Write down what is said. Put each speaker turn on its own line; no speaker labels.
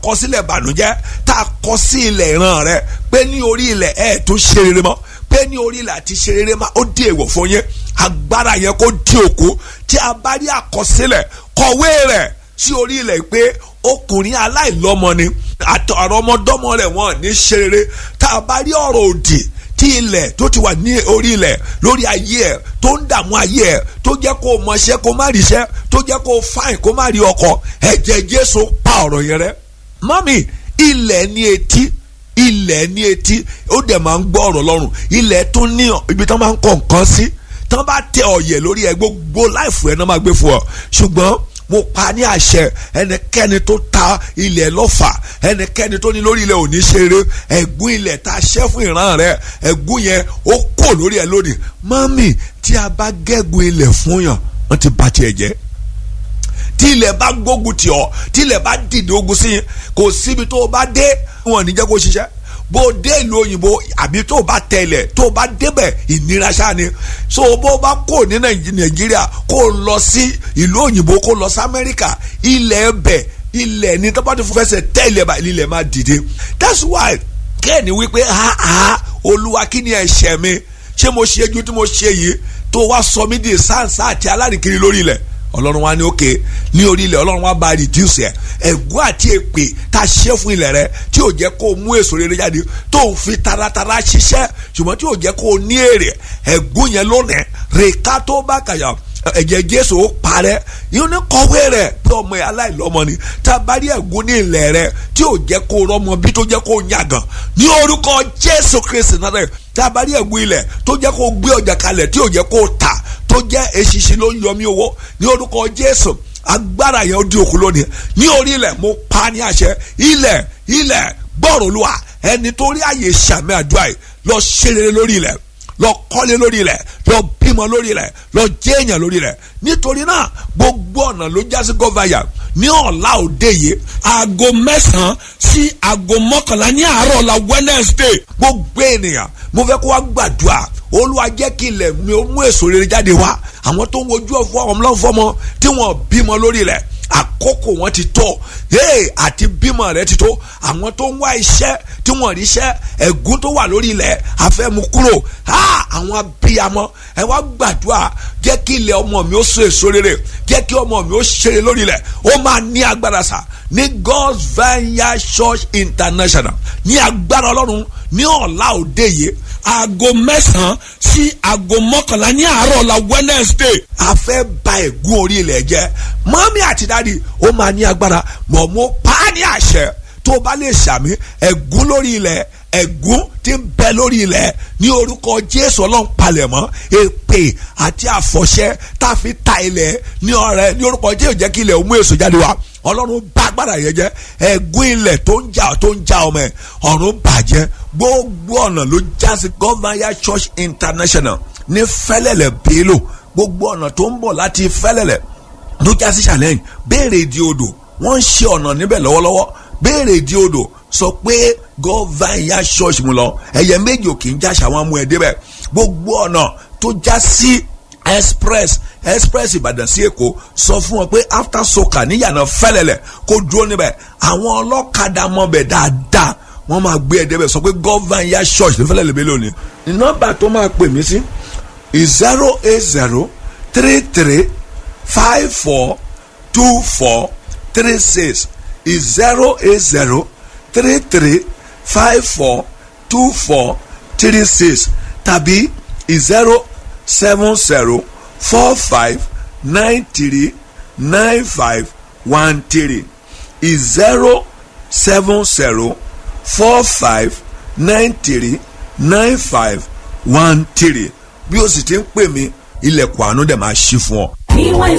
kọ sílẹ̀ bànújẹ́ tá a kọ sí ilẹ̀ ìran rẹ pé ní orí ilẹ̀ ẹ̀ tó ṣe rere mọ́ pé ní orí ilẹ̀ àti ṣe rere mọ́ ó di èèwọ̀ fún yín agbára yẹn kó di òkú tí a bá rí àkọsílẹ̀ kọ̀wé rẹ̀ sí orí ilẹ̀ pé ọkùnrin aláìlọ́mọ ni àtọ̀rọ̀ ọmọdọ́mọ rẹ̀ wọ́n ní ṣe rere tá a bá rí ọ̀rọ̀ òdì tí ilẹ̀ tó ti wà ní orí ilẹ̀ lórí ayé ẹ̀ tó ń dààmú ayé ẹ̀ tó jẹ́ kó mọṣẹ́ kó má ríṣẹ́ tó jẹ́ kó fáìn kó má rí ọkọ ẹ̀jẹ̀ Jésù pa ọ̀rọ̀ yẹn rẹ́ mọ́mì ilẹ̀ ní etí ilẹ̀ ní etí ó dẹ̀ máa ń gbọ́ ọ̀rọ̀ lọ́rùn ilẹ̀ tó ní ibi tó máa ń kọ̀ nǹkan sí tán bá tẹ ọ̀yẹ̀ lórí ẹ gbogbo láìfù ẹ̀ náà máa gbé fún ọ ṣùgbọ́n mo pa ní àṣẹ ẹnikẹ́ni tó ta ilẹ̀ lọ́fà ẹnikẹ́ni tó ní lórí ilẹ̀ òní ṣeré ẹ̀gún ilẹ̀ tá a ṣẹ́ fún ìran rẹ ẹ̀gún yẹn ó kò lórí ẹ lónìí mọ́mì tí a bá gẹ́gun ilẹ̀ fún yàn wọ́n ti bà tiẹ̀ jẹ́ tí ilẹ̀ bá gbógun tì ọ́ tí ilẹ̀ bá dìde ogun sí yín kò síbi tó o bá dé wọn ò ní jẹ́ kó ṣiṣẹ́ bó o dé ìlú òyìnbó àbí tó o bá tẹ̀lẹ̀ tó o bá débẹ̀ ìnira ṣáà ni so bó o bá kó ní nàìjíríà kó o lọ sí ìlú òyìnbó kó o lọ sí amẹ́ríkà ilẹ̀ ẹbẹ̀ ilẹ̀ ní tó bá ti fẹsẹ̀ tẹ́ ilẹ̀ bá ilẹ̀ máa dìde that's why kẹ́ẹ̀ni wípé ha ha olúwa kí ni ẹ̀ṣẹ̀ mi ṣé mo ṣe ju tí mo ṣe yìí tó wá sọ mí di sáǹsá àti alárìnkiri lórí ilẹ̀ ọlọ́run wa ní òkè ní orí ilẹ̀ ọlọ́run wa bá reduce ẹ̀ ẹ̀gún àti èpè tá a ṣe fún ilẹ̀ rẹ tí ò jẹ́ kó o mú èso rere jáde tó ń fi taratara ṣiṣẹ́ ṣùgbọ́n tí ò jẹ́ kó o ní èrè ẹ̀gún yẹn lónìí rèéká tó bá kàyà ẹ̀jẹ̀ jésù ó parẹ́ yìí ní kọ̀wé rẹ̀ pé ọmọ ẹ̀ aláìlọ́mọ ni tá a bá rí ẹ̀gún ní ilẹ̀ rẹ tí ò jẹ́ kó o rọ́mọ bí tó jẹ́ kó o yàgàn ní orúkọ jésù kristi náà rẹ̀ tá a bá rí ẹ̀gún ilẹ̀ tó jẹ́ kó o gbé ọjà kalẹ̀ tí ò jẹ́ kó o tà tó jẹ́ eṣinṣin ló ń yọmí owó ní orúkọ jésù agbára yẹn ó di òkú lónìí ní orí ilẹ̀ mo pa ní àṣẹ ilẹ̀ ilẹ̀ gbọ́rọ̀ olúwa ẹni tó rí àyè sàmì àdúrà yìí lọ ṣe rere lórí ilẹ̀ lọ kọ́lé lórí ilẹ̀ lọ bímọ lórí ilẹ̀ lọ jẹ́ èèyàn lórí ilẹ̀ nítorí náà gbogbo ọ̀nà ló já sí gọ́fàyà ní ọ̀la òde yìí aago mẹ́sàn-án sí aago mọ́kànlá ní àárọ̀ ọ̀la Wednesday gbogbo ènìyàn mo fẹ́ kó wá gbàdúrà olúwa jẹ́ kí ilẹ̀ mi ó mú èso rere jáde wá àwọn tó ń wojú ọ̀fọ̀ ọmọ lọ́fọ́mọ tí wọ́n bímọ lórí ilẹ̀ àkókò wọn ti tó hey àti bímọ rẹ ti tó àwọn tó ń wá iṣẹ́ tí wọ́n rí iṣẹ́ ẹ̀gún tó wà lórí ilẹ̀ afẹ́mu kúrò ha àwọn abiyamọ ẹ wá gbàdúrà jẹ́ kí ilẹ̀ ọmọ mi ó so èso rere jẹ́ kí ọmọ mi ó ṣeré lórí ilẹ̀ ó máa ní agbára sà ní God's Vineyard Church International ní agbára ọlọ́run ní ọ̀la òde yìí aago mẹ́sàn-án sí aago mọ́kànlá ní àárọ̀ la Wednesday. a fẹ́ ba ẹ̀gún orí ilẹ̀ jẹ́ mọ́mí àti dáàdi ó máa ní agbára mọ̀ mo pa á ní àṣẹ tó bá lè ṣàmì ẹ̀gún lórí ilẹ̀ ẹ̀gún tí ń bẹ lórí ilẹ̀ ní orúkọ Jésù ọlọ́run palẹ̀mọ́ èpè àti àfọ̀ṣẹ tá a fi ta ilẹ̀ ní ọrẹ ní orúkọ Jésù jẹ́ kí ilẹ̀ ó mú èso jáde wá ọlọ́run bá agbára yẹn jẹ́ ẹ̀gún ilẹ̀ tó ń jà tó ń jà ọmọ ẹ̀ ọ̀run bàjẹ́ gbogbo ọ̀nà ló já sí Governor Church International ní fẹ́lẹ́lẹ̀ bélò gbogbo ọ̀nà tó ń bọ̀ láti fẹ́lẹ́lẹ̀ ló já sí challenge béèrè ìdí odò wọ́n ń ṣe ọ̀nà níbẹ̀ lọ́wọ́lọ́wọ́ béèrè ìdí odò sọ pé Governor Church mu lọ ẹ̀yẹ méjì ò kì í jáṣà wọn mú ẹ débẹ̀ gbogbo ọ̀nà tó já sí express express ìbàdàn sí èkó sọ fún wọn pé after soka níyànà fẹlẹlẹ kó dúró níbẹ̀ àwọn ọlọ́kadà mọ̀bẹ̀ dáadáa wọ́n máa gbé ẹ débẹ̀ sọ pé Governor Church ní fẹlẹlẹ bẹ́ẹ̀ lónìí. nọ́mbà tó máa pè mí sí zero eight zero three three five four two four three six zero eight zero three three five four two four three six tàbí zero seven zero four five nine three nine five one three zero seven zero four five nine three nine five one three bí o sì ti ń pè mí ilẹ̀kùn àánú dẹ̀ máa ṣí fún ọ.
ìwọ̀n